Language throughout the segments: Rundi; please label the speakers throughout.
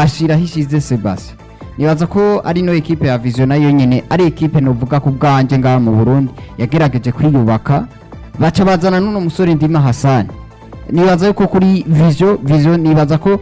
Speaker 1: ashira hishize Sebastien nibaza ko ari no ekipe ya Vision nayo nyene ari ekipe novuga ku bwanje ngaha mu Burundi yagerageje kwiyubaka baca bazana n'uno musore Ndima Hassan nibaza yuko kuri Vision Vision nibaza ko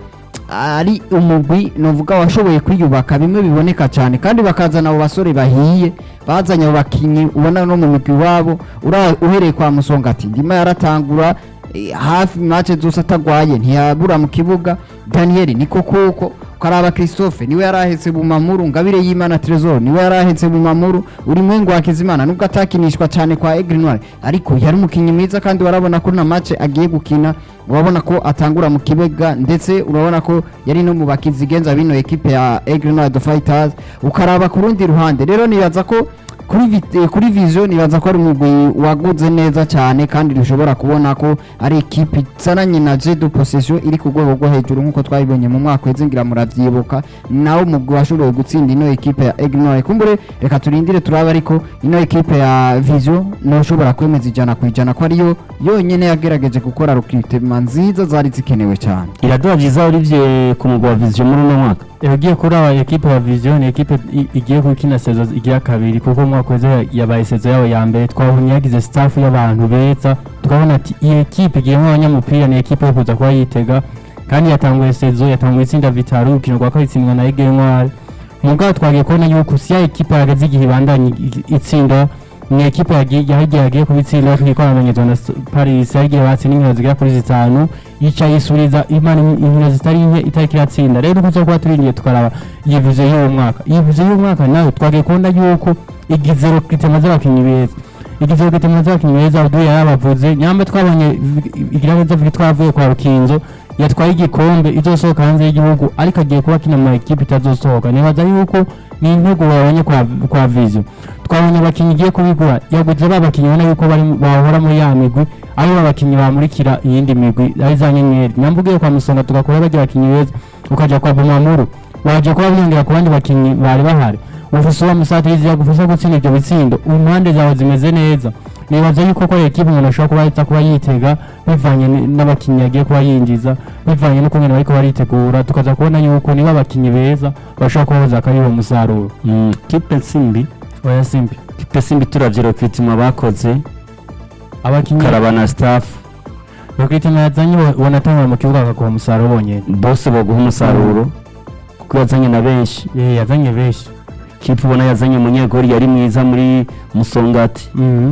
Speaker 1: ari umugwi novuga washoboye kwiyubaka bimwe biboneka cyane kandi bakazana abo basore bahiye bazanye abo bakinyi ubona no mu migwi wabo ura- uhereye kwa musonga ati ndima yaratangura eh, hafi match zose atagwaye ntiyabura mu kibuga Daniel niko kuko ukaraba Christophe niwe yarahetse bumamuru ngabire y'Imana Trésor niwe yarahetse bumamuru uri mwengo wa Kizimana nubwo atakinishwa cyane kwa Aigle Noir ariko yari umukinyi mwiza kandi warabona ko na match agiye gukina urabona ko atangura mu kibuga ndetse urabona ko yari no mu bakizigenza bino ekipe ya Aigle Noir the Fighters ukaraba ku rundi ruhande rero nibaza ko kuri vi- eh, kuri vision nibaza ko ari umugwi waguze neza cyane kandi dushobora kubona ko ari ekipe izananye na jedo possession iri ku rwego rwo hejuru nk'uko twabibonye mu mwaka weze ngira muravyibuka nawo umugwi washoboye gutsinda ino ekipe ya Ignore kumbure reka turindire turabe ariko ino ekipe ya vision noshobora kwemeza ijana ku ijana ko ariyo yonyene yagerageje gukora recruitment nziza zari zikenewe cyane
Speaker 2: iraduha byiza Olivier ku mugwa wa vision muri uno mwaka
Speaker 3: yagiye kuri aba ekipe ya vision ni ekipe i- igiye gukina sezo igira kabiri kuko umwaka weze yabaye sezo yabo ya mbere twabonye yagize staff y'abantu beza tukabona ati iyi ekipe igiyemo abanyamupira ni ekipe yo kuza kuba yitega kandi yatanguye sezo yatanguye itsinda vitaro urukino rwa kabiri itsindwa na Ege Ntwari mugabo twagiye kubona yuko si ya ekipe yahagaze igihe ibandanya i- itsinda ni ekipe yagiye yagiye yagiye kubitsinda twikoranyirizo na S- Paris yagiye batsinda inkino zigera kuri zitanu yica yisuriza imana in- inkino zitari nke itariki iratsinda rero kuza kuba turindiye tukaraba iyi vizo y'uwo mwaka iyi vizo y'uwo mwaka nawe twagiye kubona yuko igize rokitema z'abakinnyi beza igize rokitema z'abakinnyi beza uduye yarabavuze nyamba twabonye igira neza vuga twavuye kwa rukinzo yatwaye igikombe izosohoka hanze y'igihugu ariko agiye kuba akina mu ekipe itazosohoka nibaza yuko ni intego babonye kwa, kwa vision twabonye abakinnyi igiye kubigura yaguze ba bakinnyi ubona yuko bari bahora muri ya migwi ari bo bakinnyi bamurikira iyindi migwi ari za nyenyeri nyamba ugiye kwa musonga tugakora bajya abakinnyi beza ukaja kwa bumamuru waje kuba byongera ku bandi bakinnyi bari bahari ufise uwa musatirizi yagufasha gutsinda ibyo bitsindo impande zawe zimeze neza nibaza yuko ko ekipe umuntu ashobora kuba ahita kuba yitega bivanye ni- n'abakinnyi yagiye kuba yinjiza bivanye n'ukungene bariko baritegura tukaza kubona yuko niba abakinnyi beza bashobora kuba bazakariba umusaruro
Speaker 2: Mm, kipe nsimbi
Speaker 3: oya simbi
Speaker 2: kipe simbi turavye recruitment bakoze
Speaker 3: abakinnyi
Speaker 2: karaba na staff
Speaker 3: bakritima yazanye wanatangura mu kibuga bakaguha umusaruro bonyene
Speaker 2: bose baguha umusaruro kuko yazanye na benshi
Speaker 3: Eh, yazanye benshi
Speaker 2: kipe ubona yazanye umunyegori yari mwiza muri musongati
Speaker 3: Mhm.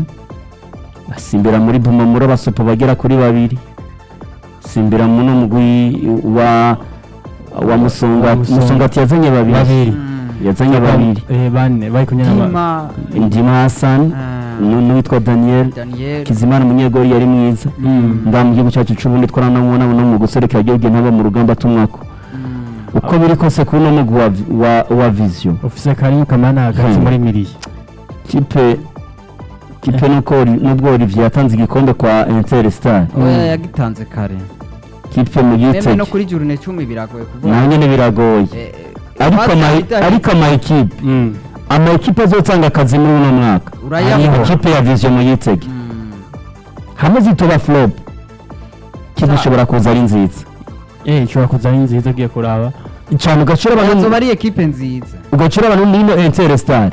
Speaker 2: asimbira muri bumamuro basopo bagera kuri babiri simbira muno mugwi wa wa musongati
Speaker 3: Musonga-
Speaker 2: musongati yazanye babiri
Speaker 3: babiri
Speaker 2: yazanye babiri
Speaker 3: Eh, bane bari kumwe n'aba-
Speaker 1: Dima
Speaker 2: ndima hassan nu- n'uwitwa daniel
Speaker 1: Daniel
Speaker 2: kizimana umunyegori yari mwiza
Speaker 3: Mm.
Speaker 2: ngaha mu gihugu cyacu c'uburundi twaranamubona no mu guserekera igihugu ntaba mu rugamba tumwako uko biri kose kuri uno mugwi wa, vi- wa, wa vision
Speaker 3: ufise karimu kamana hagati
Speaker 2: Hmm.
Speaker 3: muri miriye
Speaker 2: kipe kipe nuko Oli- nubwo olivier yatanze igikombe kwa interstar
Speaker 1: oya yagitanze kare
Speaker 2: kipe mu
Speaker 1: meme
Speaker 2: gitege
Speaker 1: no kuri jurune cumi biragoye kuvuga
Speaker 2: naho nyene biragoye
Speaker 1: Eh, eh,
Speaker 2: ariko
Speaker 1: basi
Speaker 2: ama-
Speaker 1: ahita-
Speaker 2: ariko ama ekipe
Speaker 3: Mm.
Speaker 2: ama ekipe azotanga akazi muri uno mwaka
Speaker 1: urayabona
Speaker 2: ikipe ya vision mu gitege
Speaker 1: Mm.
Speaker 2: hamwe zitoba flop kipe ishobora kuza ari nziza
Speaker 3: Eh, ishobora kuza ari nziza ugiye kuraba
Speaker 2: cyane ugacira abantu
Speaker 1: yazoba ari ekipe nziza
Speaker 2: ugacira abantu muri ino interstar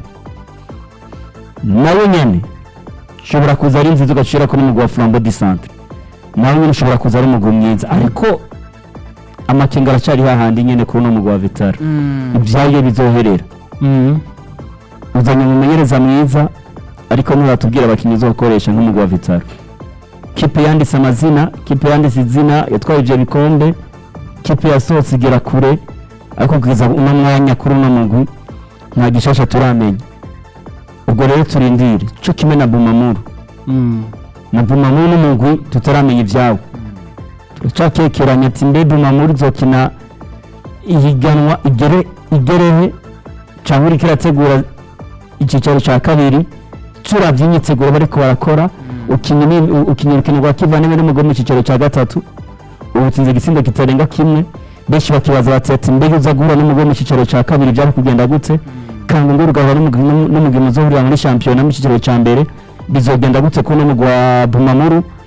Speaker 2: nawe nyene ushobora kuza ari nziza ugacira ko n'umugwi wa flambo di centre nawe nyene ushobora kuza ari umugwi mwiza ariko amakenga aracyari hahandi nyene kuri uno mugwi wa vitara
Speaker 1: Mm.
Speaker 2: ibyayo bizoherera
Speaker 3: Mm.
Speaker 2: uzanye umumenyereza mwiza ariko nturatubwira abakinnyi uzokoresha nk'umugwi wa vitara kipe yanditse amazina kipe yanditse izina yatwaye ivyo bikombe kipe yasohotse igera kure ariko kugeza uno mwanya kuri uno mugwi nta gishasha turamenya ubwo rero turindire co kimwe na bumamuru
Speaker 3: Mm.
Speaker 2: na bumamuru n'umugwi tutaramenya ivyabo turacakekeranya ati mbe bumamuru izokina ihiganwa igere igerehe cyangwa uriko irategura icyicaro cya kabiri turavye imyiteguro bariko barakora ukinya ni- u- ukinya urukino rwa kivandimwe n'umugore mu cyicaro cya gatatu ubu utsinze igitsindo kitarenga kimwe benshi bakibaza bati ati mbega uza guhura n'umugore mu cyicaro cya kabiri byari kugenda gute kandi ngo ugahura n'umugwi- n'umugwi muzohurira muri shampiyona mu cyiciro cya mbere bizogenda gute ko n'umugwi wa bumamuru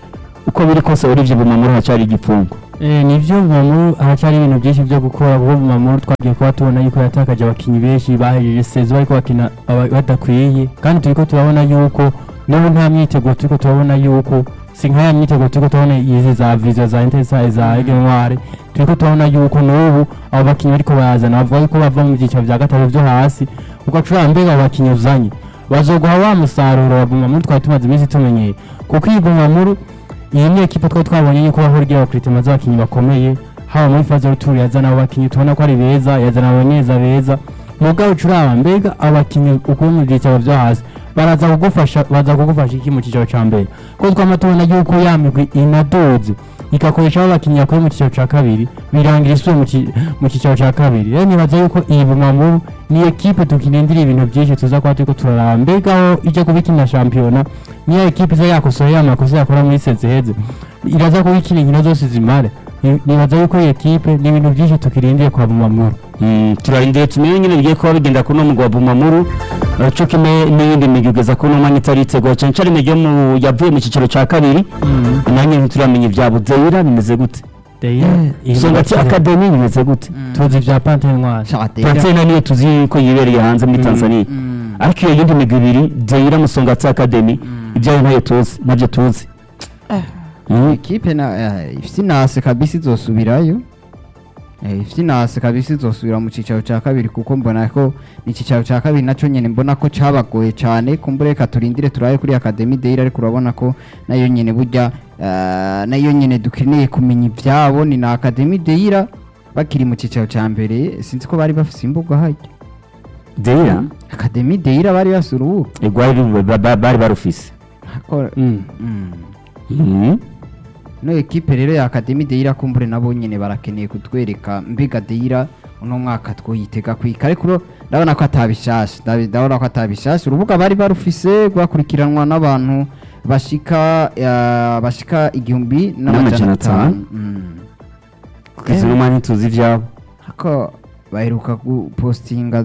Speaker 2: uko biri kose urivye bumamuru hacari igipfungo
Speaker 3: Eh, nivyo Mamuru haracyari ibintu byinshi byo gukora kuko Mamuru twagiye kuba tubona yuko yatakaje abakinnyi benshi bahejeje sezo bariko bakina aba- badakwiye kandi turiko turabona yuko n'ubu nta myiteguro turiko turabona yuko si nk'aya myiteguro turiko turabona izi za vizo za intesa za Ege Ntware turiko turabona yuko n'ubu abo bakinnyi bariko barazana bavuga yuko bava mu byiciro vya gatatu vyo hasi ugacura mbega abo bakinnyi uzanye bazoguha wa musaruro wa Bumamuru twari tumaze iminsi tumenyeye kuko iyi Bumamuru iyi ni ekipa twari twabonye yuko bahora igira abakiritima z'abakinnyi bakomeye haba muri faze y'uturu yazana abo bakinnyi tubona ko ari beza yazana abanyeza beza mugabo ucuraba mbega abakinnyi ukuye mu byicaro vyo hasi baraza kugufasha baza kugufasha iki mu cyiciro ca mbere kuko twama tubona yuko ya migwi inadoze igakoresha abo bakinnyi yakuye mu cyiciro ca kabiri birangira isubiye mu ki- mu cyiciro ca kabiri rero nibaza yuko iyi bumamuru ni ekipe tukirindira ibintu byinshi tuza kuba turiko turaraba mbega aho ije kuba ikina shampiyona niyo ekipe iza yakosoye ya makosa yakora muri sezeheze iraza kuba ikina inkino zose zimare Ni- nibaza yuko iyi ekipe ni ibintu byinshi tukirindiye kwa bumamuru
Speaker 2: Mm, turarindiriye tumenye nyine bigiye kuba bigenda kuri uno mugwi wa bumamuru uh, co kimwe n'iyindi migwi igeza kuri uno mwanya itaritegura cane cane imigwi yo mu- yavuye mu ciciro ca kabiri nanjye ntituramenya ivyabo Deira bimeze gute isonga ati akademi bimeze gute
Speaker 3: tuzi vya pante ntwari
Speaker 1: Shatera.
Speaker 2: Pansena niyo tuzi ko yibereye hanze muri Tanzania ariko iyo yindi migwi ibiri Deira Musonga ati akademi ibyayo ntayo tuzi navyo tuzi Mm.
Speaker 1: ekipe na eh, ifite inase kabisa izosubirayo Eh, ifite inase kabisa izosubira mu cicaro ca kabiri kuko mbona ko ni icicaro ca kabiri naco nyene mbona ko cabagoye cane kumbure reka turindire turabe kuri Academy Deira ariko urabona ko nayo nyene burya eh, nayo nyene dukeneye kumenya ivyabo ni na Academy Deira bakiri mu cicaro ca mbere sinzi ko bari bafise imbuga harya
Speaker 2: Deira
Speaker 1: Academy Deira bari bafise urubuga
Speaker 2: egwari ba- ba- bari barufise
Speaker 1: Hako-
Speaker 3: Mm.
Speaker 1: Mm.
Speaker 2: Mhm.
Speaker 1: no ekipe rero ya Academy Deira kumbure nabo nyene barakeneye kutwereka mbega Deira uno mwaka twoyitega kwika ariko uro- ndabona ko atabishasha ndabi- ndabona ko atabishasha urubuga bari barufise rwakurikiranwa n'abantu bashika ya- bashika igihumbi
Speaker 2: N'amajana
Speaker 1: n'amajana
Speaker 2: atanu.
Speaker 1: atanu Mm.
Speaker 2: kugeza uno mwanya ntituzi ivyabo
Speaker 1: hako baheruka gupostinga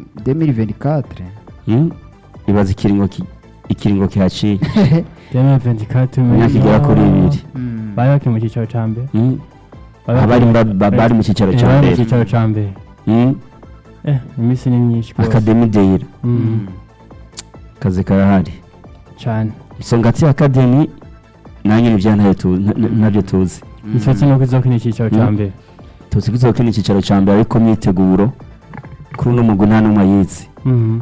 Speaker 1: 2024
Speaker 2: Mm. ibaza ikiringo ki- ikiringo kihaciye
Speaker 3: deme ventikati
Speaker 2: imyaka igera kuri ibiri
Speaker 1: Mm.
Speaker 3: bari bakiri mu cyiciro ca mbere
Speaker 2: Mm.
Speaker 3: Bari
Speaker 2: abari
Speaker 3: bakiri-
Speaker 2: ba- ba- bari mu cyicaro
Speaker 3: Eh,
Speaker 2: ca
Speaker 3: bari mu
Speaker 2: mbere
Speaker 3: cyiciro ca mbere
Speaker 2: Mm.
Speaker 3: eh iminsi ni myinshi rwose.
Speaker 2: akademi Deira
Speaker 3: Mm,
Speaker 1: Mm.
Speaker 2: kazi karahari
Speaker 3: cane
Speaker 2: Songati Academy nanjye nivyo ntayo tu- na- na- navyo tuzi
Speaker 3: icyo nuko izokina icyiciro ca
Speaker 2: Mm.
Speaker 3: mbere
Speaker 2: tuzi ko izokina icyicaro ca mbere ariko myiteguro kuri uno mugwi nta n'umwe ayizi
Speaker 3: Mhm.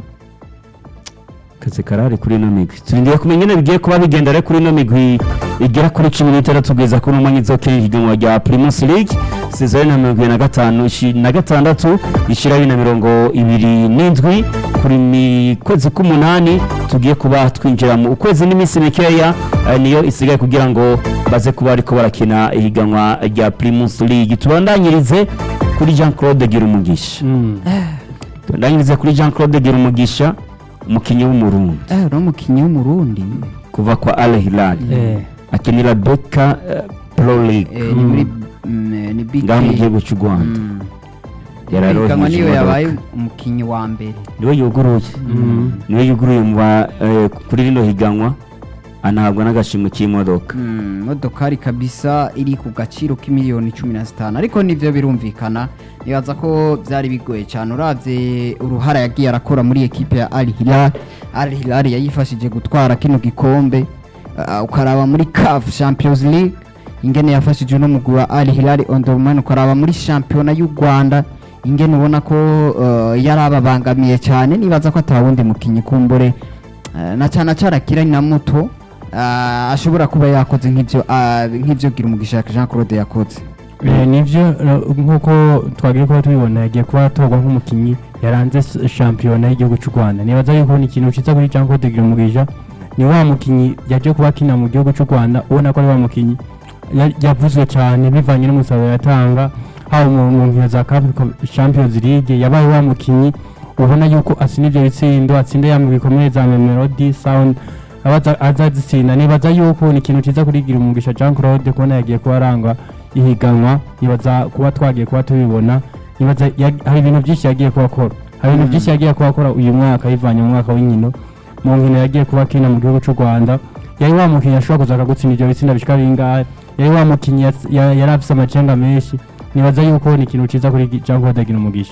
Speaker 2: kazi karahari kuri ino migwi turindiye kumenya ingene bigiye kuba bigenda rero kuri ino migwi igera kuri cumi n'itandatu kugeza kuri uno mwanya izokina ihiganwa rya Primus League sezo na mirongo ibiri na gatanu ishi- na gatandatu ishira bibiri na mirongo ibiri n'indwi kuri mi kwezi k'umunani tugiye kuba twinjira mu ukwezi n'iminsi mikeya eh, niyo isigaye kugira ngo baze kuba ariko barakina ihiganwa rya Primus League tubandanyirize kuri Jean Claude Girumugisha
Speaker 3: Mm.
Speaker 2: tubandanyirize kuri Jean Claude Girumugisha umukinnyi w'umurundi
Speaker 1: Eh, uno mukinyi w'umurundi
Speaker 2: kuva kwa Al Hilal
Speaker 3: Eh,
Speaker 2: akinira Beka eh, Pro League
Speaker 1: eh, ni muri mm, eh, ni big
Speaker 2: ngaha mu
Speaker 1: K.
Speaker 2: gihugu cy'u Rwanda
Speaker 1: Mm.
Speaker 2: yararoheje
Speaker 1: Ihiganwa niyo yabaye
Speaker 2: imodoka.
Speaker 1: umukinyi wa mbere
Speaker 2: niwe yuguruye
Speaker 3: Mhm.
Speaker 2: niwe yuguruye mu ba- eh, kuri rino higanwa anahabwa n'agashimwe k'imodoka
Speaker 1: Mm, modokari kabisa iri ku gaciro k'imiliyoni cumi na zitanu ariko nivyo birumvikana nibaza ko byari bigoye cyane uravye uruhara yagiye arakora muri ekipe ya Al Hilal Al Hilal yayifashije gutwara kino gikombe uh, ukaraba muri CAF Champions League ingene yafashije no mugwi wa Al Hilal Omdurman ukaraba muri shampiyona y'u Rwanda ingene ubona ko uh, yarababangamiye cyane nibaza ko atawundi mukinyi kumbure uh, na cyane acarakira na muto Ah, ashobora kuba yakoze nk'ibyo ah, nk'ibyo gira umugisha Jean Claude yakoze
Speaker 3: Eh, nivyo eh, nk'uko twagiye kuba tubibona yagiye kuba atorwa nk'umukinnyi yaranze s- shampiyona y'igihugu cy'u rwanda nibaza yuko ni ikintu ciza kuri jean claude girumugisha ni wa mukinnyi yaje kuba akina mu gihugu cy'u rwanda ubona ko ari wa mukinnyi ya- yavuzwe cyane bivanye n'umusaruro yatanga haba mu mu nkino za Cup champions league yabaye wa mukinnyi ubona yuko atsinda ibyo bitsindo atsinda ya mu bikomeye za melody sound abaza azazitsinda nibaza yuko ni ikintu ciza kuri girumugisha jean claude kubona yagiye kuba arangwa ihiganwa nibaza kuba twagiye kuba tubibona nibaza ya- hari ibintu byinshi yagiye kuba akora hari ibintu byinshi yagiye kuba akora uyu mwaka yivanye mu mwaka w'inkino mu nkino yagiye kuba akina mu gihugu cy'u rwanda yari wa mukinnyi ashobora kuza akagutsinda ibyo bitsinda bishika bingahe yari wa mukinnyi yas- ya- yari afise amacenga menshi nibaza yuko ni ikintu ciza kuri Jean Claude agira umugisha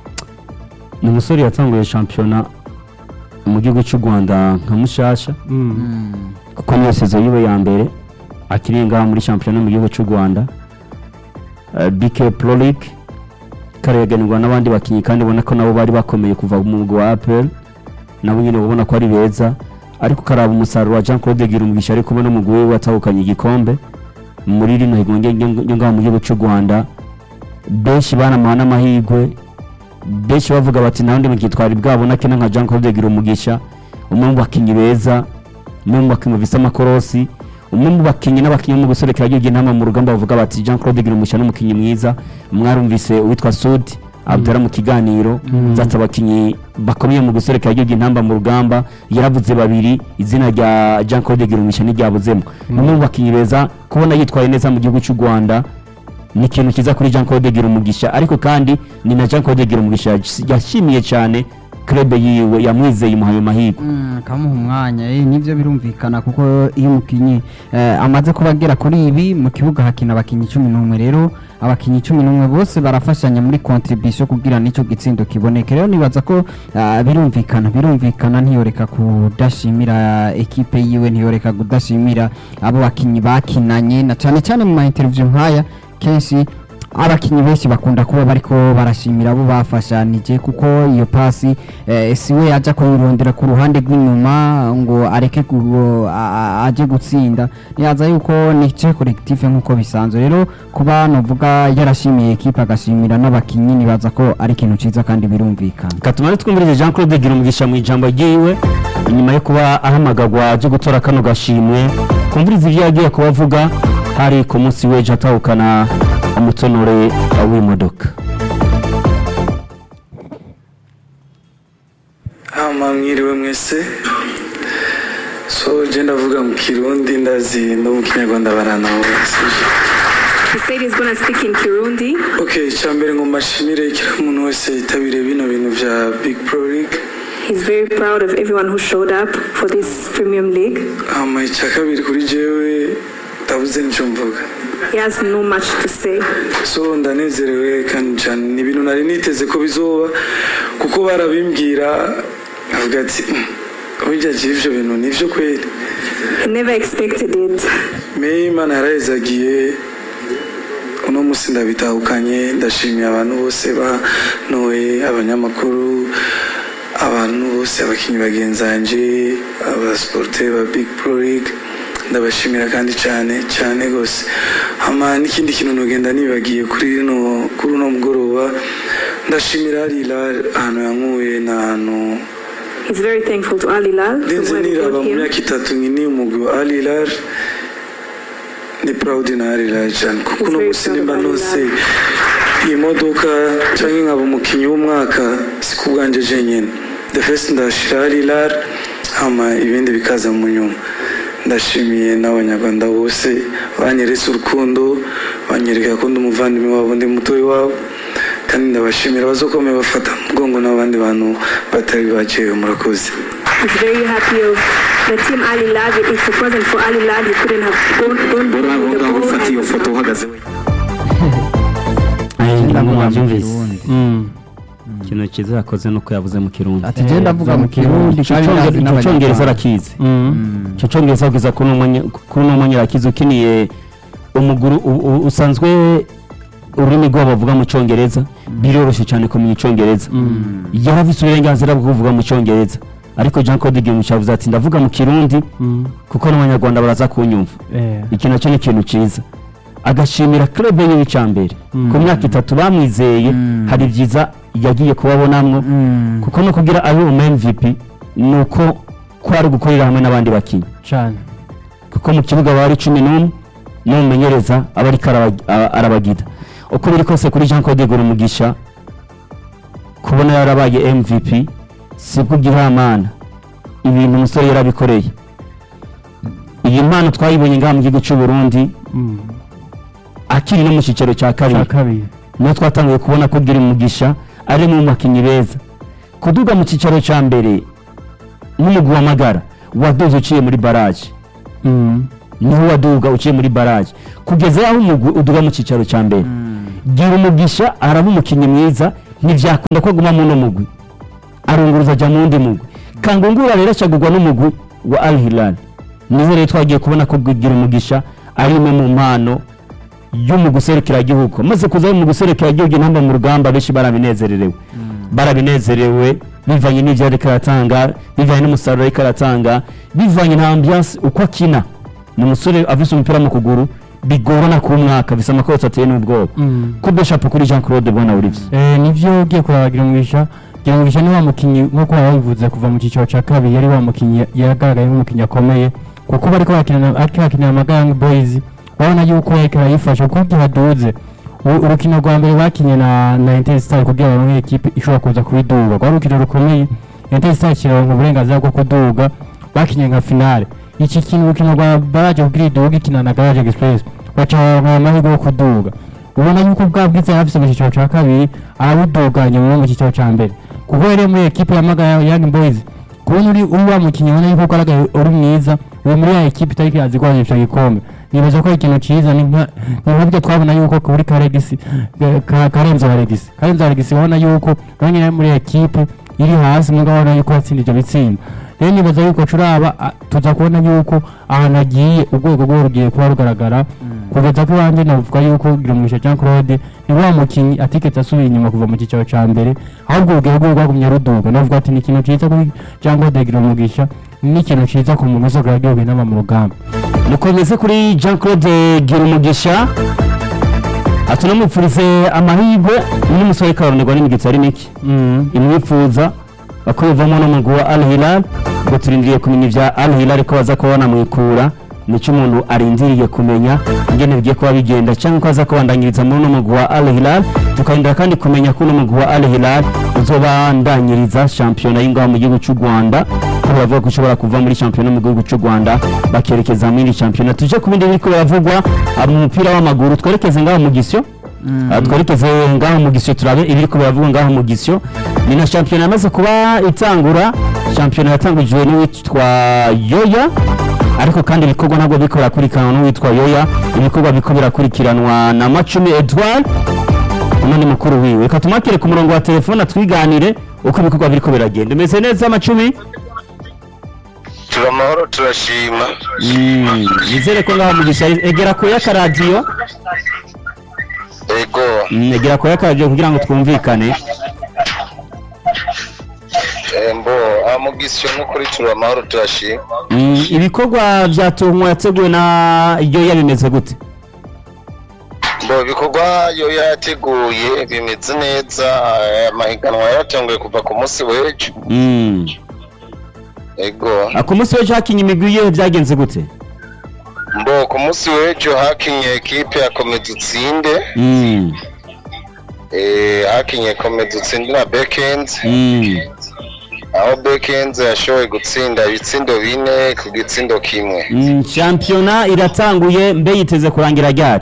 Speaker 2: ni umusore yatanguye shampiyona mu gihugu cy'u rwanda nka mushasha
Speaker 3: Mm.
Speaker 2: kuko niyo sezo yiwe ya mbere akiri ngaha muri shampiyona mu gihugu cy'u rwanda Eh, bk pro league kareganirwa n'abandi bakinnyi kandi ubona ko nabo bari bakomeye kuva mu mugwi wa apel nabo nyine ubona ko ari beza ariko ukaraba umusaruro wa jean claude girumugisha ari kumwe n'umugwi we watahukanye igikombe muri rino higo ryo ngaha mu gihugu cy'u rwanda benshi banamuha n'amahirwe benshi bavuga bati nta wundi mukinnyi twari bwabona kina nka jean claude girumugisha umwe mu bakinnyi beza umwe mu bakinnyi bafise amakorosi umwe mu bakinnyi n'abakinnyi bo mu guserekera igihugu intama mu rugamba bavuga bati jean claude girumugisha n'umukinnyi mwiza mwarumvise uwitwa sudi abdara mu kiganiro zati abakinnyi bakomeye mu guserekera igihugu intamba mu rugamba yaravuze babiri izina rya jean claude girumugisha ntiryabuzemo ni umwe mu bakinnyi beza kubona yitwaye neza mu gihugu cy'u rwanda ni ikintu cyiza kuri jean claude girumugisha ariko kandi ni na jean claude girumugisha yashimiye cyane club yiwe yamwizeye imuhaye amahirwe
Speaker 1: Mm, kamuha umwanya eh, nivyo birumvikana kuko iyo umukinyi eh, amaze kuba agera kuri ibi mu kibuga hakina abakinyi cumi n'umwe rero abakinyi cumi n'umwe bose barafashanya muri contribution kugira nico gitsindo kiboneke rero nibaza ko ah, birumvikana birumvikana ntiyoreka kudashimira ekipe yiwe ntiyoreka kudashimira abo bakinyi bakinanye na cyane cyane mu ma interview nkaya kenshi abakinyi benshi bakunda kuba bariko barashimira abo bafashanije kuko iyo pasi eh, siwe yaja kuyirondera ku ruhande rw'inyuma ngo areke gu- a- a- aje gutsinda nibaza yuko nice collectif nk'uko bisanzwe rero kuba novuga yarashimiye ekipe agashimira n'abakinyi nibaza ko ari ikintu ciza kandi birumvikana
Speaker 2: katuma twumvirize jean claude girumugisha mu ijambo ryiwe inyuma yo kuba ahamagarwa aje gutora kano gashimwe kumviriza ibyo yagiye kuba avuga hari ku munsi w'ejo atahukana umutonore w'imodoka
Speaker 4: hama mwiriwe mwese so je ndavuga mu kirundi ndazi no mu kinyarwanda baranahura
Speaker 5: He said he's gonna speak in Kirundi.
Speaker 4: okay icyambere ngo mbashimire kila muntu wese yitabiriye bino bintu vya big pro league
Speaker 5: He's very proud of everyone who showed up for this Premium League.
Speaker 4: hama icya kabiri kuri jewe ndabuze nicyo mvuga
Speaker 5: He has no much to say.
Speaker 4: so ndanezerewe kandi cyane ni ibintu nari niteze ko bizoba kuko barabimbwira avuga ati "Mm, burya je ivyo bintu nivyo kweli
Speaker 5: He never expected it.
Speaker 4: me imana yarahezagiye uno munsi ndabitahukanye ndashimiye abantu bose banoye abanyamakuru abantu bose abakinnyi bagenzanje abasiporute ba big pro league ndabashimira kandi cyane cyane rwose hama n'ikindi kintu nugenda nibagiye kuri rino kuri uno mugoroba ndashimira Lila ahantu yankuye n'ahantu
Speaker 5: He's very thankful to Ali Lal for
Speaker 4: ndinze
Speaker 5: where he
Speaker 4: niraba
Speaker 5: brought
Speaker 4: mu
Speaker 5: him.
Speaker 4: myaka itatu nkini umugwi wa Al Hilal ni proud na Al Hilal cyane kuko
Speaker 5: He's
Speaker 4: uno
Speaker 5: very
Speaker 4: munsi
Speaker 5: proud
Speaker 4: nimba
Speaker 5: of Al
Speaker 4: nose
Speaker 5: Hilal.
Speaker 4: iyi modoka cyangwa nkaba umukinnyi w'umwaka si ku bwanjye jenyine the first ndashira Al Hilal hama ibindi bikaza mu nyuma ndashimiye n'abanyarwanda bose banyeretse urukundo banyereka ko ndi umuvandimwe wabo ndi mutoyi wabo kandi ndabashimira bazokomeye bafata mu mugongo n'abandi bantu batari bakewe murakoze
Speaker 5: He's very happy of the team Ali Lal. If it wasn't for Ali Lal, he couldn't have gone, gone with the ball and,
Speaker 4: uhagaze
Speaker 2: ngira ngo mwabyumvise
Speaker 1: Kirundi.
Speaker 3: Mm.
Speaker 2: ikintu cyiza yakoze nuko yavuze mu kirundi
Speaker 1: ati je ndavuga mu kirundi
Speaker 2: icyo
Speaker 1: kandi ndazi
Speaker 2: cyongereza
Speaker 1: n'abanyarwanda
Speaker 2: arakizi
Speaker 3: Mm.
Speaker 2: icyo cyongereza kugeza kuri uno mwanya- kuri uno mwanya arakizi ukiniye umuguru u- u- usanzwe ururimi rwabo bavuga mu cyongereza biroroshye cyane kumenya icyongereza yarafise uburenganzira bwo kuvuga mu cyongereza ariko jean claude gimuca yavuze ati ndavuga mu kirundi
Speaker 3: Mm.
Speaker 2: kuko n'abanyarwanda baraza kunyumva
Speaker 3: Eh.
Speaker 2: iki nacyo ni ikintu cyiza agashimira club yiwe icya mbere
Speaker 3: Mm.
Speaker 2: ku myaka itatu bamwizeye
Speaker 1: Mm.
Speaker 2: hari byiza yagiye kubabonamwo
Speaker 1: Mm.
Speaker 2: kuko no kugira abe umu MVP ni uko ko ari gukorera hamwe n'abandi bakinnyi
Speaker 3: Cyane.
Speaker 2: kuko mu kibuga bari cumi n'umwe n'umumenyereza aba ariko araba- a- arabagida uko biri kose kuri jean claude umugisha kubona yarabaye mvp si bwo gihamana ibintu umusore yarabikoreye iyi mpano twayibonye ngaha mu gihugu cy'u burundi
Speaker 3: Mm.
Speaker 2: akiri no mu cyiciro cya
Speaker 3: Cya
Speaker 2: kabiri
Speaker 3: kabiri.
Speaker 2: niho twatangiye kubona ko gira umugisha ari mu bakinnyi beza kuduga mu cyiciro cya mbere n'umugwi w'amagara wadoze uciye muri baraje
Speaker 3: Mm.
Speaker 2: niho waduga uciye muri baraje kugeza aho umugwi uduga mu cyicaro cya mbere gira umugisha araba umukinnyi mwiza ntibyakunda ko aguma muno mugwi arunguruza ajya mu wundi mugwi kangungura rero acagurwa n'umugwi wa al hilal niho rero twagiye kubona ko gira umugisha ari imwe mu mpano yo mu gihugu maze kuza mu gihugu intamba mu rugamba benshi barabinezererewe barabinezerewe bivanye n'ibyo ariko aratanga bivanye n'umusaruro ariko aratanga bivanye na ambiance uko akina ni umusore afise umupira mu kuguru bigorana ku mwaka bisa amakoti ateye n'ubwoba
Speaker 3: Mm.
Speaker 2: kubwe shapo kuri Jean Claude Bona Olivier
Speaker 3: Eh, nivyo ugiye kuraba Girumugisha Girumugisha ni wa mukinyi nk'uko wabivuze kuva mu cyiciro cya kabiri yari wa mukinyi yagaragaye nk'umukinyi akomeye kuko bariko bakinana ariko bakinira Amagang Boys urabona yuko yariko arayifasha kuko igihe aduze u- urukino rwa mbere bakinye na na Interstar kugira baronke ekipe ishobora kuza kubiduga rwari urukino rukomeye Interstar kironka uburenganzira bwo kuduga bakinye nka finale iki kintu urukino rwa baraje kugira iduga ikina na Garage Express baca baronka amahirwe yo kuduga ubona yuko bwa bwiza yari afise mu cyiciro cya kabiri arabuduganye mu cyiciro cya mbere kuko rero muri ekipe ya Magaya Young Boys kubona uri uri wa mukinnyi ubona yuko ugaragaye uri mwiza uri muri ya ekipe itari irazi guhaza icyo gikombe nibaza ko ari ikintu cyiza ni nka ni nk'ibyo twabona yuko kuri karegisi karenzo haregisi karenzo haregisi ubona yuko nawe nyine ari muri ekipe iri hasi mugabo ubona yuko yatsinda ibyo bitsinda rero nibaza yuko curaba a- tuza kubona yuko ahantu agiye urwego rwe rugiye kuba rugaragara kugeza ko iwanjye navuga yuko Girumugisha Jean Claude ni wa mukinnyi atigeze asubira inyuma kuva mu cyiciro cya mbere ahubwo urugero rwe rwagumye ruduga navuga ati ni ikintu cyiza kuri Jean Claude Girumugisha ni ikintu cyiza ku muntu wese ugaragiye inama mu rugamba
Speaker 2: mukomeze kuri Jean Claude Girumugisha atunamupfurize amahirwe n'umusore karonerwa n'imigitsi ari mike imwifuza bakubivamo n'umugwi wa Al Hilal ngo turindiriye kumenya ibya Al Hilal ko baza kuba banamwikura nicyo umuntu arindiriye kumenya ingene bigiye kuba bigenda cyangwa ko aza kubandanyiriza muri uno mugwi wa Al Hilal tukarindira kandi kumenya ko uno mugwi wa Al Hilal uzobandanyiriza shampiyona y'ingaho mu gihugu cy'u Rwanda ko bavuga ko ushobora kuva muri shampiyona mu gihugu cy'u Rwanda bakerekeza muri shampiyona tuje ku bindi biriko biravugwa ah, mu mupira w'amaguru twerekeze ngaho mu gisyo Ah, twerekeze ngaho mu gisyo turabe ibiriko biravugwa ngaho mu gisyo ni na shampiyona yamaze kuba itangura shampiyona yatangujwe n'uwitwa yoya ariko kandi ibikorwa ntabwo biriko birakurikiranwa n'uwitwa yoya ibikorwa biriko birakurikiranwa na macumi edouard uno ni mukuru wiwe reka tumakire ku murongo wa telefone atwiganire uko ibikorwa biriko biragenda umeze neza macumi
Speaker 6: turi amahoro turashima
Speaker 2: Mm, nizere ko ngaho mu gisyo egera kure y'akaradiyo
Speaker 6: ego
Speaker 2: Mm, egera kure y'akaradiyo kugira ngo twumvikane
Speaker 6: embo amugisyo n'ukuri turi amahoro turashima
Speaker 2: Mm, ibikorwa bya tungo yateguwe na yoya bimeze gute
Speaker 6: mbo ibikorwa yo yateguye bimeze neza eh, amahiganwa yaratanguye kuva ku munsi w'ejo
Speaker 2: Mm.
Speaker 6: ego
Speaker 2: Ah, ku munsi w'ejo hakinye imigwi yewe byagenze gute
Speaker 6: mbo ku munsi w'ejo hakinye ekipe ya komedi utsinde
Speaker 2: Mm.
Speaker 6: eh, hakinye komedi utsinde na bekenzi
Speaker 2: Mm.
Speaker 6: aho bekenzi yashoboye gutsinda ibitsindo bine ku gitsindo kimwe
Speaker 2: Mm, shampiyona iratanguye mbe yiteze kurangira ryari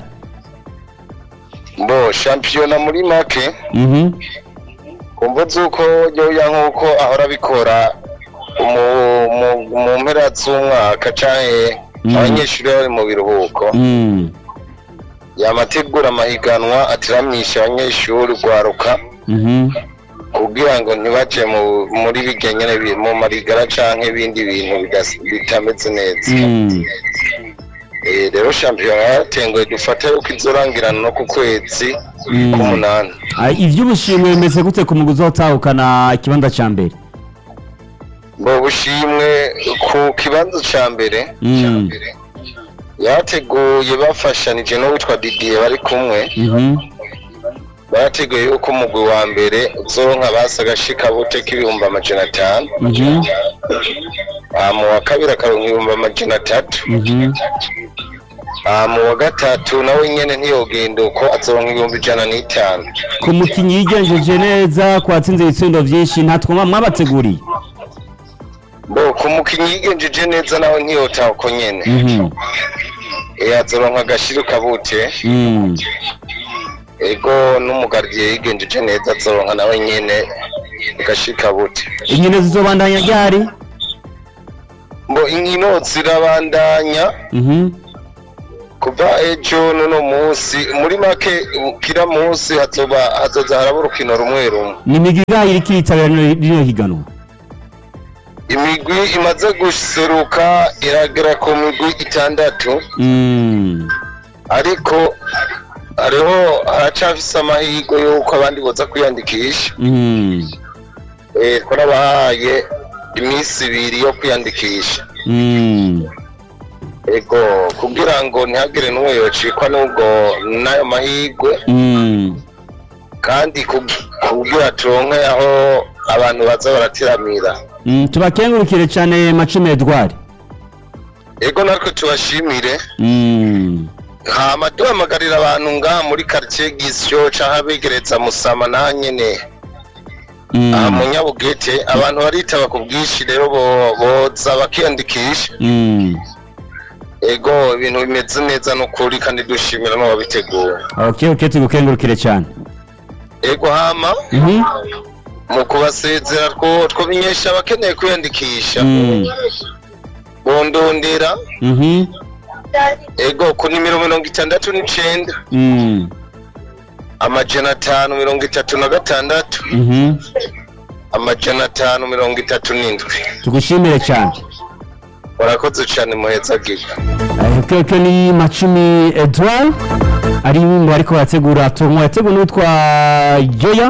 Speaker 6: mbo shampiyona muri make
Speaker 2: Mhm.
Speaker 6: kumva z'uko yoya nk'uko ahora abikora mu- mu- mu mpera z'umwaka canke
Speaker 2: Mm.
Speaker 6: abanyeshuri bari mu biruhuko
Speaker 2: Mm.
Speaker 6: yamategura amahiganwa atiramisha abanyeshuri rwaruka
Speaker 2: Mhm.
Speaker 6: kugira ngo ntibaje mu- muri birya nyene bi- mu marigara canke ibindi bintu bigas- bitameze neza
Speaker 2: Mm.
Speaker 6: Eh, rero shampiyona yaratenguye dufata yuko izorangirana no ku kwezi
Speaker 2: Mm.
Speaker 6: k'umunani
Speaker 2: Ah, ivy'ubushimwe bimeze gute ku mugwi uzotahukana ikibanza ca mbere
Speaker 6: ngo bushimwe ku kibanza ca mbere
Speaker 2: Mm.
Speaker 6: yateguye bafashanije n'uwitwa didiye bari kumwe
Speaker 2: Mhm.
Speaker 6: barateguye yuko umugwi wa mbere uzoronka basi agashika bute k'ibihumbi amajana atanu
Speaker 2: Mhm.
Speaker 6: aha mu wa kabiri akaronka ibihumbi amajana atatu
Speaker 2: Mhm.
Speaker 6: aha mu wa gatatu nawe nyene ntiyogenda uko azoronka ibihumbi ijana n'itanu
Speaker 2: ku mukinyi yigenjeje neza ku watsinze ibitsindo vyinshi ntatwuma mwabateguriye
Speaker 6: bo ku mukinyi yigenjeje neza nawe ntiyotaha uko nyene
Speaker 2: Mhm.
Speaker 6: Eh, azoronka agashiruka bute
Speaker 2: Mm.
Speaker 6: ego n'umugardiye yigenjeje neza azoronka nawe nyene agashika bute
Speaker 2: inkino zizobandanya ryari
Speaker 6: mbo inkino zirabandanya
Speaker 2: Mhm.
Speaker 6: kuva ejo n'uno munsi muri make kira munsi hazoba hazoza haraba urukino rumwe rumwe
Speaker 2: ni imigwi ingahe iriko iritabira rino rino higanwa
Speaker 6: imigwi imaze guseruka iragera ku migwi itandatu
Speaker 2: Mm.
Speaker 6: ariko hariho haracafise amahirwe y'uko abandi boza kwiyandikisha
Speaker 2: Mm.
Speaker 6: Eh, twarabahaye iminsi ibiri yo kwiyandikisha
Speaker 2: Mm.
Speaker 6: ego kugira ngo ntihagire n'umwe yocikwa n'ubwo n'ayo mahirwe
Speaker 2: Mm.
Speaker 6: kandi kug- kugira turonke aho abantu baza baratiramira
Speaker 2: Mm, tubakengurukire cyane macumi edward
Speaker 6: ego natwe tubashimire
Speaker 2: Mm.
Speaker 6: hama duhamagarira abantu ngaha muri quartier gisyo canke abegereza musama naha nyene
Speaker 2: Mm.
Speaker 6: aha mu nyabugete abantu baritaba ku bwinshi rero bo- boza bakiyandikisha
Speaker 2: Mm.
Speaker 6: ego ibintu bimeze neza n'ukuri kandi dushimira n'uwabiteguye
Speaker 2: okay okay tugukengurukire cyane
Speaker 6: ego hama
Speaker 2: Mhm.
Speaker 6: mu kubasezera two twomenyesha abakeneye kwiyandikisha
Speaker 2: Mm.
Speaker 6: bondondera
Speaker 2: Mhm.
Speaker 6: ego ku nimero mirongo itandatu n'icenda
Speaker 2: Mm.
Speaker 6: amajana atanu mirongo itatu na gatandatu
Speaker 2: Mhm.
Speaker 6: amajana atanu mirongo itatu n'indwi
Speaker 2: tugushimire cyane
Speaker 6: warakoze cane muheza giga
Speaker 2: Eh, okay okay ni macumi edward ari mu ariko barategura turmo yateguwe n'uwitwa joya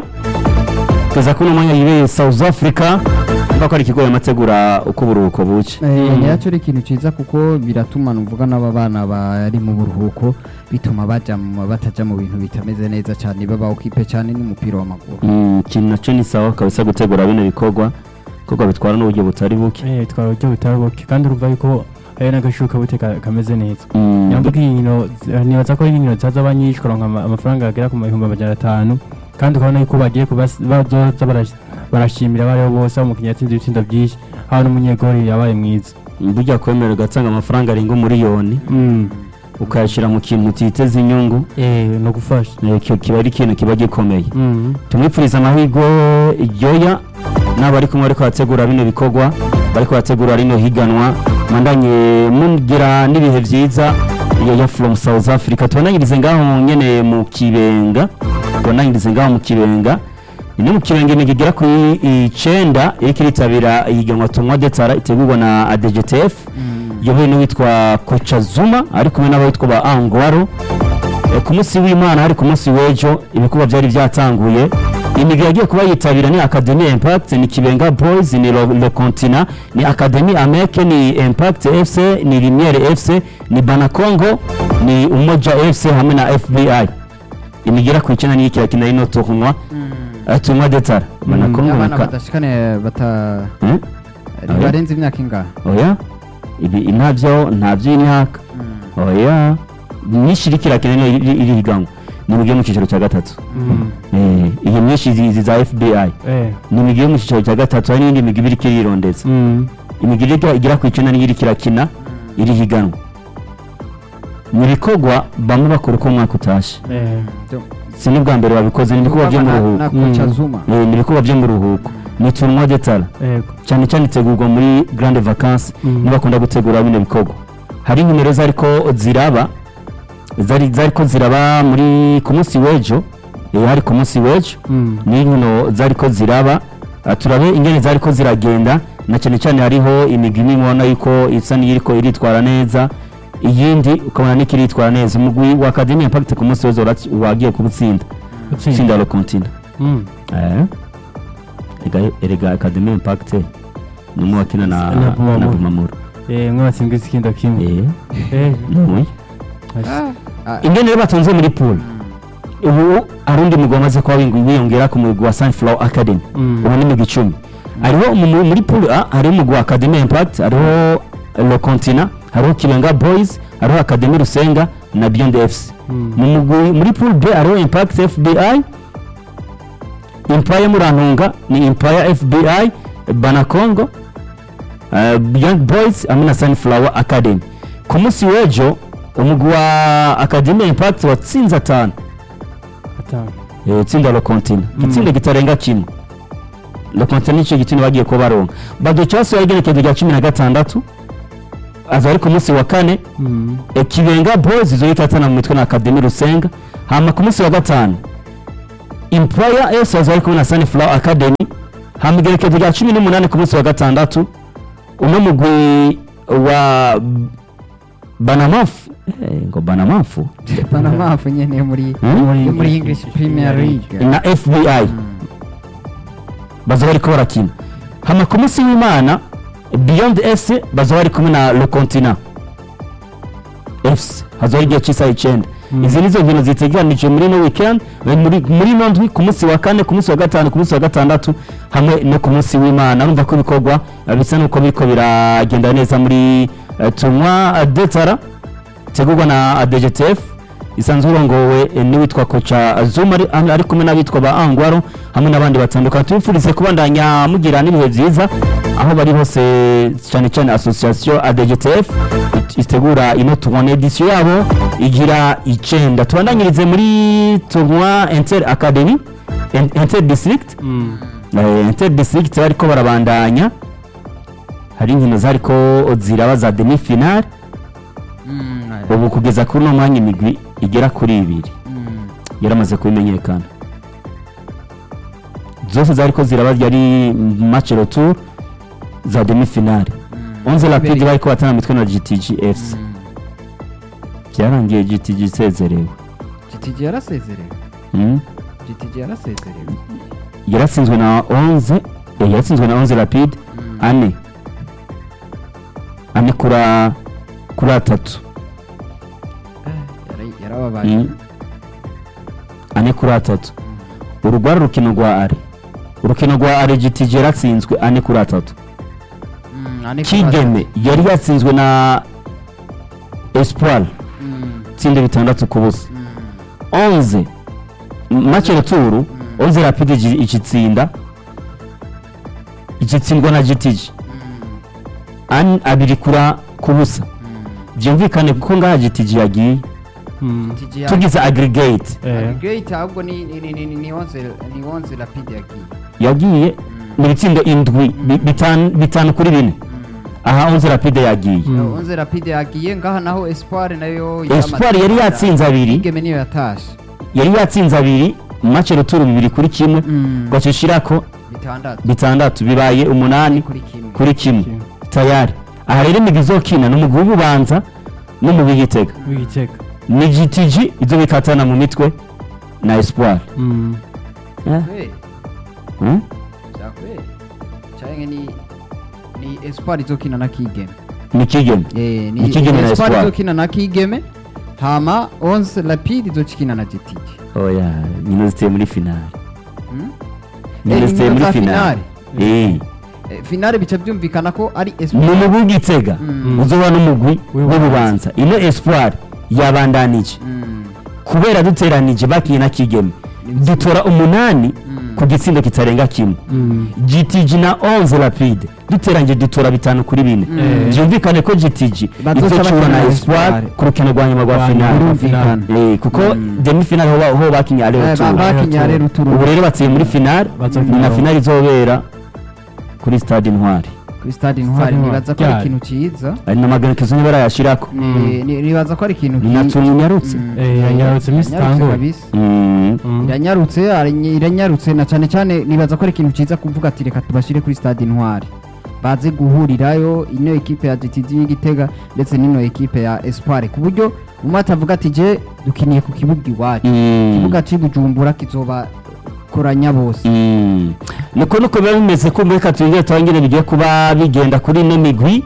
Speaker 2: kugeza kuri uno mwanya yibereye south africa mva ko ari ikigo yamategura uko uburuhuko buke
Speaker 1: ntiyacyo ari ikintu cyiza kuko biratuma nuvuga n'aba bana bari mu buruhuko bituma bajya mu- bataja mu bintu bitameze neza cyane baba okipe cyane n'umupira w'amaguru
Speaker 2: Mm, ikintu nacyo ni sawa kabisa gutegura bino bikorwa kuko bitwara n'uburyo butari buke
Speaker 3: Eh, twara uburyo butari buke kandi urumva yuko ari n'agashuka bute ka- kameze neza
Speaker 2: Mm.
Speaker 3: nyambuga inkino zi- nibaza ko ari inkino zazaba nyinshi kuronka ama- amafaranga agera ku bihumbi amajana atanu kandi ukabona yuko bagiye kubas- bazoza barash- barashimira abariho bose aho umukinnyi yatsinze ibitsindo byinshi haba n'umunyegori yabaye mwiza
Speaker 2: burya kwemera ugatanga amafaranga arenga umuriyoni
Speaker 3: Mm.
Speaker 2: ukayashyira mu kintu utiteze inyungu
Speaker 3: eh no gufasha
Speaker 2: eh, ki- kiba ari ikintu kiba gikomeye
Speaker 3: Mm.
Speaker 2: tumwipfuriza amahirwe iryoya n'abo ari kumwe ariko barategura bino bikorwa bariko barategura rino higanwa mandanye mugira n'ibihe byiza yaya from south africa tubananyirize ngaho nyene mu kibenga tubananyirize ngaho mu kibenga ni mu kibenga imigi igera kuri icenda iriko iritabira ihiganwa tumwa detara itegurwa na adgtf yobowe n'uwitwa koca zuma ari kumwe n'abitwa ba angwaro Eh, ku munsi w'imana hari ku munsi w'ejo ibikorwa byari byatanguye imigwi yagiye kuba yitabira ni academy impact ni kibenga boys ni le, le continent ni academy ameke ni impact fc ni limiere fc ni banakongo ni umoja fc hamwe na fbi imigwi igera ku icenda niyo kirakina rino tournoi Eh, tournoi detara banakongo
Speaker 1: abana
Speaker 2: na ka-
Speaker 1: badashikane bata
Speaker 2: Eh?
Speaker 1: barenze imyaka ingahe
Speaker 2: oya ibi ntabyo ntabyo imyaka oya myinshi iriko irakina niyo iri iri higanwa ni imigwi yo mu cyiciro cya gatatu
Speaker 3: Mm.
Speaker 2: Eh, iyi myinshi izi izi za fbi
Speaker 3: eh
Speaker 2: ni imigwi yo mu cyiciro cya gatatu hari n'indi migwi iba iriko irirondeza
Speaker 3: Mm.
Speaker 2: imigwi iriko igera ku icenda niyo iriko irakina iri higanwa mu bikorwa bamwe bakora uko umwaka utashe
Speaker 3: eh
Speaker 2: si n'ubwa mbere babikoze ni ibikorwa byo mu
Speaker 1: na
Speaker 2: ruhuko
Speaker 1: koca
Speaker 3: Mm.
Speaker 1: zuma
Speaker 2: Eh, ni ibikorwa byo mu ruhuko ni tournoi detara
Speaker 3: yego
Speaker 2: cyane cyane itegurwa muri grande vacances
Speaker 3: Mm.
Speaker 2: niba bakunda gutegura bino bikorwa hari nimero zariko ziraba zari zariko ziraba muri ku munsi w'ejo eh, hari ku munsi w'ejo
Speaker 3: Mm.
Speaker 2: ni inkino zariko ziraba Ah, turabe ingene zariko ziragenda na cyane cyane hariho imigwi imwe ubona yuko isa n'iriko iritwara neza iyindi ukabona niko iritwara neza umugwi wa academy impact ku munsi w'ejo wara- wagiye kubutsinda
Speaker 3: Utsinda.
Speaker 2: utsinda le continent
Speaker 3: Mm.
Speaker 2: Eh. Erega- erega academy impact ni umwe wakina na
Speaker 3: Na Bumamuru.
Speaker 2: na bumamuru
Speaker 3: eh mwe batsindwa ikindo kimwe
Speaker 2: Eh,
Speaker 3: eh
Speaker 2: ni
Speaker 1: Ah,
Speaker 2: ingene rero batonze muri pool ubu hari undi mugwi wamaze kuba wingu- wiyongera ku mugwi wa sunflower academy
Speaker 3: Mm.
Speaker 2: ubu ni migwi icumi hariho mu- mu- muri pool a hariho umugwi wa academy impact hariho le continent hariho kibenga boys hariho academy rusenga na beyond fc
Speaker 3: Mm.
Speaker 2: mu mugwi muri pool b hariho impact fbi empire murantunga ni empire fbi banakongo uh, young boys hamwe na sunflower academy ku munsi w'ejo umugwi wa academy impact watsinze atanu
Speaker 3: atanu
Speaker 2: Eh, itsinda le continent igitsinda kitarenga kimwe le continent nicyo gitsinda bagiye kuba baronka baduca basohoye igenekerezo rya cumi na gatandatu aza ari ku munsi wa kane
Speaker 3: Mm.
Speaker 2: e, kibenga boys izo yitatana mu mitwe na academy rusenga hama ku munsi wa gatanu employer yose aza ari kumwe na sunflower academy hama igerekezo rya cumi n'umunani ku munsi wa gatandatu uno mugwi wa banamafu eh, ngo banamafu
Speaker 1: panamafu nyene muri
Speaker 2: Hmm?
Speaker 1: yo muri english premier league
Speaker 2: na fbi baza bariko barakina hama ku munsi w'imana beyond fc baza bari kumwe na le continent fc hazoba igihe cy'isaha icyenda izi nizo nkino ziteganijwe muri no weekend eh, muri muri ino ndwi ku munsi wa kane ku munsi wa gatanu ku munsi wa gatandatu hamwe no ku munsi w'imana urumva ko ibikorwa eh, bisa n'uko biriko biragenda neza muri eh, tournoi detara tegurwa na ADGTF isanzwe urongowe eh, n'uwitwa koca Zuma ari, ari ari kumwe n'abitwa ba Angwaro hamwe n'abandi batandukanye tubifurize kubandanya mugira n'ibihe byiza aho bari hose cyane cyane association ADGTF it- itegura ino tournoi edition yabo igira icenda tubandanyirize muri tournoi Inter Academy In- Inter District
Speaker 3: Mm.
Speaker 2: Eh, Inter District bariko barabandanya hari inkino zariko ziraba za demi finale ubu kugeza kuri uno mwanya imigwi igera kuri ibiri yaramaze kubimenyekana zose zariko ziraba yari match retour za demi finale onze rapide bariko batana mitwe na GTG FC byarangiye GTG isezerewe
Speaker 1: GTG yarasezerewe
Speaker 2: Mm.
Speaker 1: GTG yarasezerewe
Speaker 2: yaratsinzwe na onze eh, yaratsinzwe na onze rapide ane ane kura kuri atatu
Speaker 1: Yara- yarababaye
Speaker 2: Mm. ane kuri atatu uru rwari urukino rwa are urukino rwa are GTG yaratsinzwe ane kuri atatu
Speaker 1: Mm, ane kuri
Speaker 2: kigeme yari yatsinzwe na espoir
Speaker 1: Mm,
Speaker 2: itsinda bitandatu ku busa
Speaker 1: mm,
Speaker 2: onze make ruturu onze rapide igi- igitsinda igitsindwa na GTG An- abiri kura ku busa byumvikane kuko ngaha GTG yagiye
Speaker 3: Mm.
Speaker 1: GTG ya-
Speaker 2: tugize aggregate
Speaker 3: Eh.
Speaker 1: Aggregate ahubwo ni ni ni ni ni onze ni onze rapide yagiye
Speaker 2: yagiye mu bitsindo indwi bi- bitanu bitanu kuri bine aha onze rapide yagiye
Speaker 3: Mm.
Speaker 1: onze rapide yagiye ngaha naho espoir nayo
Speaker 2: espoir yari yatsinze abiri
Speaker 1: igeme niyo yatashe
Speaker 2: yari yatsinze abiri make ruturu bibiri kuri kimwe
Speaker 1: Mm.
Speaker 2: gace shirako
Speaker 1: bitandatu
Speaker 2: bitandatu bibaye umunani
Speaker 1: kuri kimwe
Speaker 2: kuri kimwe
Speaker 3: Kimwe.
Speaker 2: tayari aha rero imigwi izokina ni umugwi w'ububanza n'umugwi w'igitega
Speaker 3: w'igitega
Speaker 2: ni GTG izo bikatana mu mitwe na espoir
Speaker 3: Mm.
Speaker 1: kweli
Speaker 2: Hmm?
Speaker 1: bya kweli cyangwa ni ni espoir izokina na kigeme
Speaker 2: ni kigeme
Speaker 1: eh
Speaker 2: Ni Kigeme na
Speaker 1: espoir
Speaker 2: Espoir.
Speaker 1: izokina na kigeme hama onze rapide izokina na GTG
Speaker 2: oya nyine ziteye muri finale
Speaker 1: Hmm?
Speaker 2: nyine
Speaker 1: Eh,
Speaker 2: ziteye
Speaker 1: inkino
Speaker 2: muri
Speaker 1: za
Speaker 2: finale eh
Speaker 1: Eh, finale bica byumvikana ko ari
Speaker 2: ni
Speaker 1: espoir
Speaker 2: umugwi w'igitega
Speaker 1: Mm.
Speaker 2: uzoba n'umugwi
Speaker 3: W'ububanza.
Speaker 2: w'ububanza ino espoir yabandanije
Speaker 1: Mm.
Speaker 2: kubera duteranije bakiye na kigeme dutora umunani ku gitsindo kitarenga kimwe
Speaker 3: Mm.
Speaker 2: GTG na 11 rapide duteranje dutora bitanu kuri bine
Speaker 3: Eh.
Speaker 2: byumvikane ko GTG
Speaker 1: Bazoca
Speaker 2: izocura
Speaker 1: bakina
Speaker 2: na
Speaker 1: na
Speaker 2: Espoir
Speaker 1: Espoir.
Speaker 2: ku rukino rwa nyuma rwa
Speaker 3: Rwa
Speaker 2: finale
Speaker 3: nyuma
Speaker 1: birumvikana
Speaker 2: Eh, kuko
Speaker 1: Mm.
Speaker 2: demi finale ho ba- ho bakinye ale
Speaker 1: Eh, ba-
Speaker 2: retour
Speaker 1: bakinye ale retour.
Speaker 2: ubu rero batsiye muri finale
Speaker 3: Bazokina
Speaker 2: ni na
Speaker 3: aho.
Speaker 2: finale izobera kuri stade intwari
Speaker 1: kuri stade intwari
Speaker 3: Stade
Speaker 1: nibaza ko ari
Speaker 3: Intwari.
Speaker 1: ikintu cyiza
Speaker 2: ari na maganekezo niba barayashirako
Speaker 1: Ni- ni- nibaza ko ari ikintu
Speaker 2: ni na
Speaker 1: ki-
Speaker 2: tuni nyarutse
Speaker 1: Mm.
Speaker 3: Eh, yanyarutse iminsi
Speaker 1: Yanyarutse
Speaker 3: itanguye.
Speaker 1: kabisa.
Speaker 2: Mm.
Speaker 3: Mm.
Speaker 1: iranyarutse ari- iranyarutse na cyane cyane nibaza ko ari ikintu cyiza kuvuga ati reka tubashyire kuri stade intwari baze guhurirayo ino ekipe ya GTG y'igitega ndetse n'ino ekipe ya espoir ku buryo umwe atavuga ati je dukiniye ku kibuga iwacu
Speaker 2: Mm.
Speaker 1: ikibuga cy'i bujumbura kizoba koranya bose
Speaker 2: Mm. niko nuko biba bimeze ko muri katuyongere tubangire bigiye kuba bigenda kuri ino migwi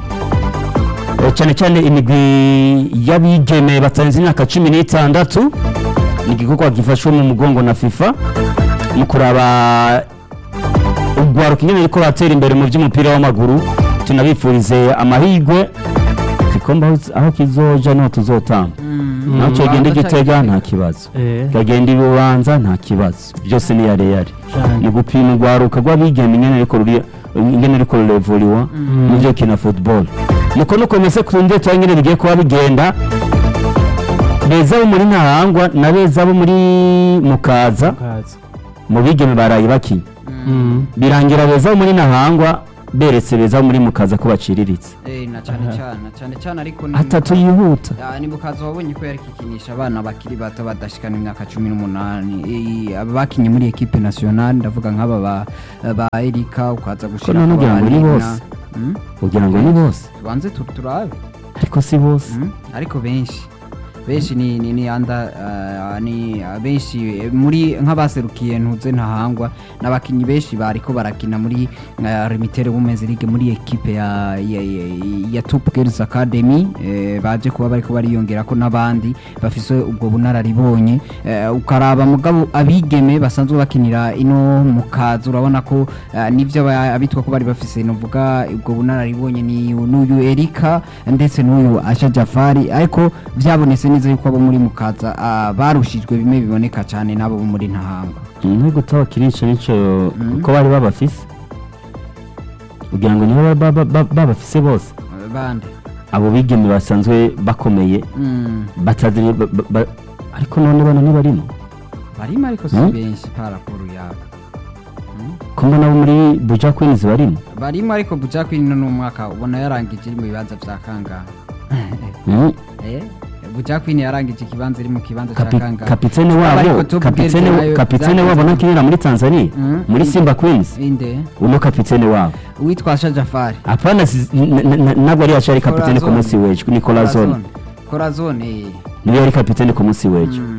Speaker 2: Eh, cyane cyane imigwi y'abigeme batarenze imyaka cumi n'itandatu ni igikorwa gifashwe mu mugongo na fifa mu kuraba urwaruka ingene riko batera imbere mu by'umupira w'amaguru tunabifurize amahirwe igikombe aho- aho kizoja niho tuzotamba nacyo genda igitega nta kibazo
Speaker 3: Eh.
Speaker 2: kagenda ibubanza nta kibazo byose ni yare yare
Speaker 3: Cyane.
Speaker 2: ni gupima urwaruka rw'abigeme ingene riko ruri- ingene riko rurevuriwa mu byo kina football nuko nuko mese kunde tuba ingene bigiye kuba bigenda beza bo muri ntahangwa na beza bo muri mukaza
Speaker 3: Kaza.
Speaker 2: mu bigeme baraye bakinnye
Speaker 3: Mm.
Speaker 2: birangira beza bo muri ntahangwa beretse beza muri mukaza ko baciriritse
Speaker 1: Eh, na cyane cyane na cyane cyane ariko ni
Speaker 2: atatu yihuta
Speaker 1: Ah, ni mukaza wabonye ko yarikikinisha abana bakiri bato badashikana imyaka cumi n'umunani Eh, aba bakinye muri ekipe nationale ndavuga nk'aba ba, ba erika ukaza gushira
Speaker 2: none ugira ngo ni bose? ugira ngo ni bose
Speaker 1: tubanze tu- turabe
Speaker 2: ariko si bose
Speaker 1: Mm, ariko benshi benshi ni ni ni anda ah, ni ah, benshi eh, muri nk'abaserukiye ntuze ntahangwa n'abakinnyi benshi bariko barakina muri uh, Limited Women's League muri equipe ya ya, ya, ya Top Girls Academy eh, baje kuba bariko bariyongera ko n'abandi bafise ubwo bunararibonye eh, ukaraba mugabo abigeme basanzwe bakinira ino mukaza urabona ko eh, nivyo aba- abitwa ko bari bafise novuga ubwo bunararibonye ni n'uyu Erika ndetse n'uyu Asha Jafari ariko byabonetse neza yuko abo muri mukaza ah, barushijwe bimwe biboneka cyane n'abo bo muri ntahangwa
Speaker 2: ni gute bakirica nico ko bari babafise ugira ngo nibo baba- baba- babafise bose
Speaker 1: Eh, bande
Speaker 2: abo bigeme basanzwe bakomeye
Speaker 1: Mm,
Speaker 2: batazi ba- ba- ba- ariko none bano ntibarimo
Speaker 1: barimo ariko si
Speaker 2: Mm.
Speaker 1: benshi paraporo yabo
Speaker 2: ko mbona abo muri buja queens barimo
Speaker 1: barimo ariko buja kwino n'umwaka ubona yarangije iri mu bibanza vya kangahe
Speaker 2: Mm.
Speaker 1: Eh, buja kwino yarangije ikibanza iri mu kibanza ca
Speaker 2: Kapi-
Speaker 1: kangahe
Speaker 2: kapitene
Speaker 1: Ariko
Speaker 2: wabo
Speaker 1: Top
Speaker 2: kapitene
Speaker 1: Girls nayo
Speaker 2: kapitene
Speaker 1: zakoze-
Speaker 2: wabo nakinira muri Tanzania
Speaker 1: Mm.
Speaker 2: muri Simba Queens
Speaker 1: inde
Speaker 2: uno kapitene wabo
Speaker 1: uwitwa Asha Jafari
Speaker 2: apana si- n- n- n- ntabwo ari yacari kapitene ku
Speaker 1: Corazon.
Speaker 2: munsi w'ejo ni Corazon
Speaker 1: Corazon eh.
Speaker 2: niwe yari kapitene ku munsi w'ejo
Speaker 1: Mm.